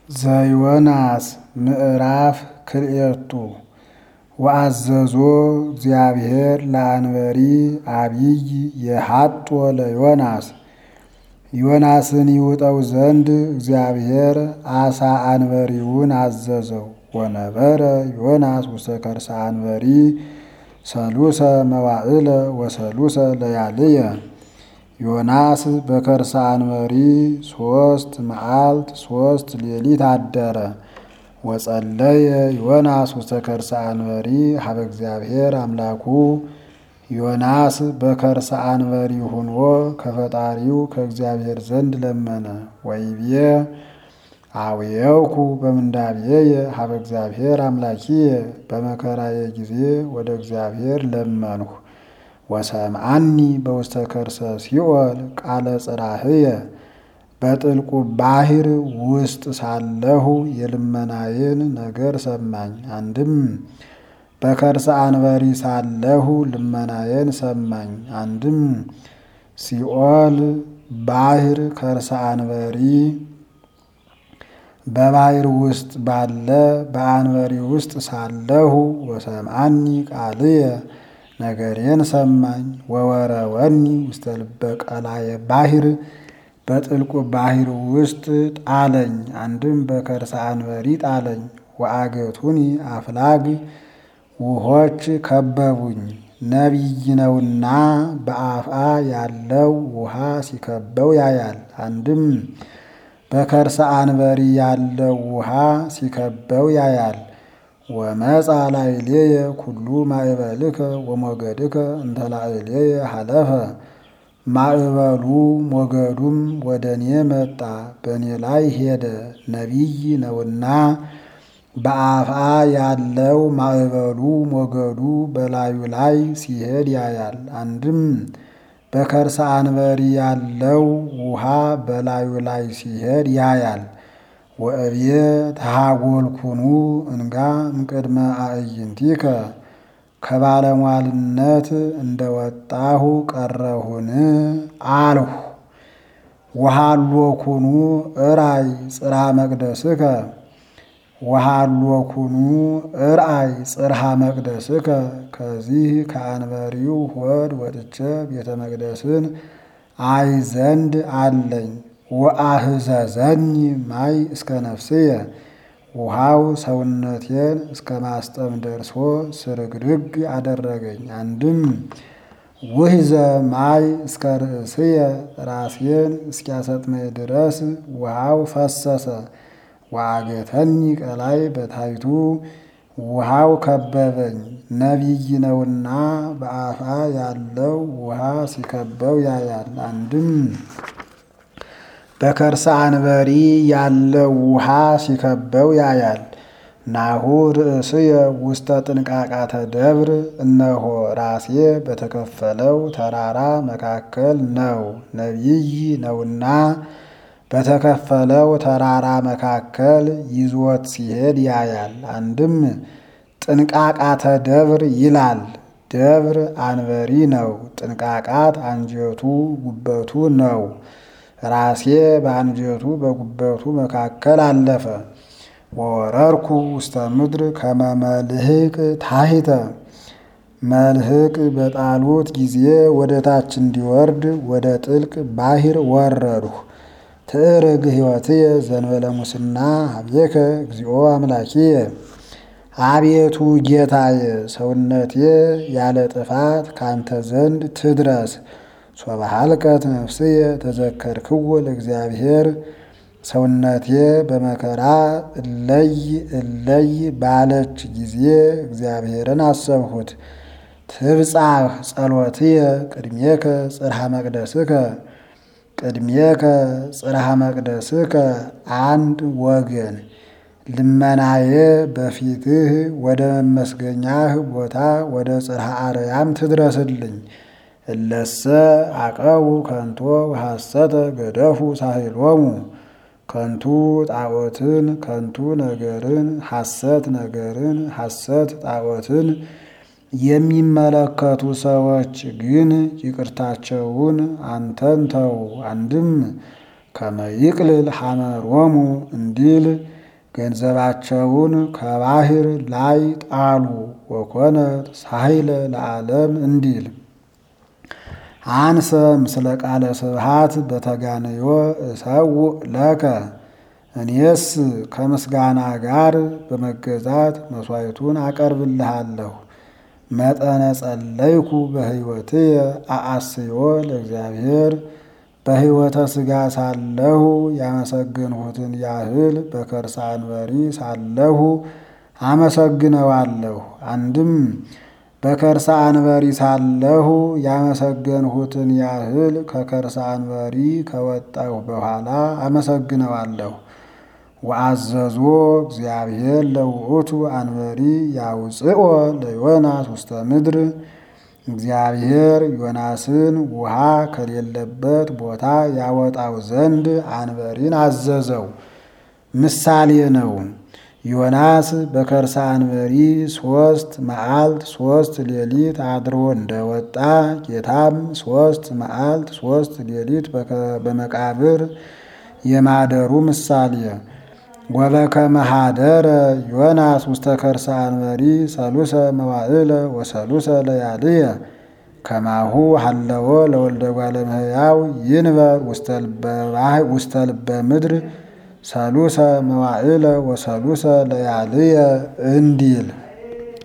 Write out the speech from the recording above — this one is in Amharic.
ዘዮናስ ምዕራፍ ክልኤቱ ወአዘዞ እግዚአብሔር ለአንበሪ አቢይ የሐጦ ለዮናስ ዮናስን ይውጠው ዘንድ እግዚአብሔር አሳ አንበሪውን አዘዘው። ወነበረ ዮናስ ውስተ ከርሰ አንበሪ ሰሉሰ መዋዕለ ወሰሉሰ ለያልየ ዮናስ በከርሰ አንበሪ ሶስት መዓልት ሶስት ሌሊት አደረ። ወጸለየ ዮናስ ውስተ ከርሰ አንበሪ ሀበ እግዚአብሔር አምላኩ ዮናስ በከርሰ አንበሪ ሁኖ ከፈጣሪው ከእግዚአብሔር ዘንድ ለመነ። ወይቤ አውየውኩ በምንዳቤየ ሀበ እግዚአብሔር አምላኪየ በመከራዬ ጊዜ ወደ እግዚአብሔር ለመንሁ። ወሰምዓኒ በውስተ ከርሰ ሲኦል ቃለ ጽራህየ በጥልቁ ባሕር ውስጥ ሳለሁ የልመናዬን ነገር ሰማኝ። አንድም በከርሰ አንበሪ ሳለሁ ልመናዬን ሰማኝ። አንድም ሲኦል ባሕር ከርሰ አንበሪ በባሕር ውስጥ ባለ በአንበሪ ውስጥ ሳለሁ ወሰምዓኒ ቃልየ ነገሬን ሰማኝ። ወወረወኒ ውስተ ልበ ቀላየ ባሕር በጥልቁ ባሕር ውስጥ ጣለኝ። አንድም በከርሰ አንበሪ ጣለኝ። ወአገቱኒ አፍላግ ውሆች ከበቡኝ። ነቢይ ነውና በአፍአ ያለው ውሃ ሲከበው ያያል። አንድም በከርሰ አንበሪ ያለው ውሃ ሲከበው ያያል። ወመጻ ላዕሌየ ኩሉ ማእበልከ ወሞገድከ እንተ ላዕሌየ ሀለፈ ማዕበሉ ሞገዱም ወደ እኔ መጣ፣ በእኔ ላይ ሄደ። ነቢይ ነውና በአፍአ ያለው ማዕበሉ ሞገዱ በላዩ ላይ ሲሄድ ያያል። አንድም በከርሰ አንበሪ ያለው ውሃ በላዩ ላይ ሲሄድ ያያል። ወእብየ ተሃጎልኩኑ እንጋ እምቅድመ አዕይንቲከ ከባለሟልነት እንደወጣሁ ቀረሁን አልሁ። ወሃሎኩኑ እራይ ጽርሐ መቅደስከ ወሃሎኩኑ እርአይ ጽርሐ መቅደስከ ከዚህ ከአንበሪው ሆድ ወጥቼ ቤተ መቅደስን አይ ዘንድ አለኝ። ወአህዘዘኒ ማይ እስከ ነፍስየ ውሃው ሰውነቴን እስከ ማስጠም ደርሶ ስርግርግ አደረገኝ። አንድም ውሕዘ ማይ እስከ ርእስየ ራሴን እስኪያሰጥመኝ ድረስ ውሃው ፈሰሰ። ወአገተኒ ቀላይ በታይቱ ውሃው ከበበኝ። ነቢይ ነውና በአፍአ ያለው ውሃ ሲከበው ያያል። አንድም በከርሰ አንበሪ ያለው ውሃ ሲከበው ያያል። ናሁ ርእስየ ውስተ ጥንቃቃተ ደብር፣ እነሆ ራሴ በተከፈለው ተራራ መካከል ነው። ነቢይ ነውና በተከፈለው ተራራ መካከል ይዞት ሲሄድ ያያል። አንድም ጥንቃቃተ ደብር ይላል። ደብር አንበሪ ነው። ጥንቃቃት አንጀቱ ጉበቱ ነው። ራሴ በአንጀቱ በጉበቱ መካከል አለፈ። ወወረርኩ ውስተ ምድር ከመ መልህቅ ታሕተ መልህቅ በጣሉት ጊዜ ወደ ታች እንዲወርድ ወደ ጥልቅ ባሕር ወረድሁ። ትዕርግ ሕይወትየ ዘንበለ ሙስና ሀቤከ እግዚኦ አምላኪየ አቤቱ ጌታየ ሰውነቴ ያለ ጥፋት ካንተ ዘንድ ትድረስ። ሶበሃልቀት ነፍስየ ተዘከርክዎ ለእግዚአብሔር ሰውነቴ በመከራ እለይ እለይ ባለች ጊዜ እግዚአብሔርን አሰብሁት። ትብጻሕ ጸሎትየ ቅድሜከ ጽርሐ መቅደስከ ቅድሜከ ጽርሐ መቅደስከ አንድ ወገን ልመናዬ በፊትህ ወደ መመስገኛህ ቦታ ወደ ጽርሐ አርያም ትድረስልኝ። እለሰ አቀቡ ከንቶ ሐሰተ ገደፉ ሳሂሎሙ ከንቱ ጣዖትን ከንቱ ነገርን ሐሰት ነገርን ሐሰት ጣዖትን የሚመለከቱ ሰዎች ግን ይቅርታቸውን አንተን ተው። አንድም ከመይቅልል ሐመሮሙ እንዲል ገንዘባቸውን ከባህር ላይ ጣሉ። ወኮነት ሳይለ ለዓለም እንዲል አንሰ ምስለ ቃለ ስብሃት በተጋነዮ እሰውእ ለከ እኔስ ከምስጋና ጋር በመገዛት መሥዋዕቱን አቀርብልሃለሁ። መጠነ ጸለይኩ በሕይወትየ አአስዮ ለእግዚአብሔር በሕይወተ ሥጋ ሳለሁ ያመሰግንሁትን ያህል በከርሰ አንበሪ ሳለሁ አመሰግነዋለሁ። አንድም በከርሰ አንበሪ ሳለሁ ያመሰገንሁትን ያህል ከከርሰ አንበሪ ከወጣሁ በኋላ አመሰግነዋለሁ። ወአዘዞ እግዚአብሔር ለውእቱ አንበሪ ያውፅኦ ለዮናስ ውስተ ምድር እግዚአብሔር ዮናስን ውሃ ከሌለበት ቦታ ያወጣው ዘንድ አንበሪን አዘዘው። ምሳሌ ነው። ዮናስ በከርሰ አንበሪ ሶስት መዓልት ሶስት ሌሊት አድሮ እንደወጣ ጌታም ሶስት መዓልት ሶስት ሌሊት በመቃብር የማደሩ ምሳሌ ወበከመ ኀደረ ዮናስ ውስተ ከርሰ አንበሪ ሰሉሰ መዋዕለ ወሰሉሰ ለያልየ ከማሁ ሀለወ ለወልደ እጓለ እመሕያው ይንበር ውስተ ልበ ምድር ሰሉሰ መዋዕለ ወሰሉሰ ለያልየ እንዲል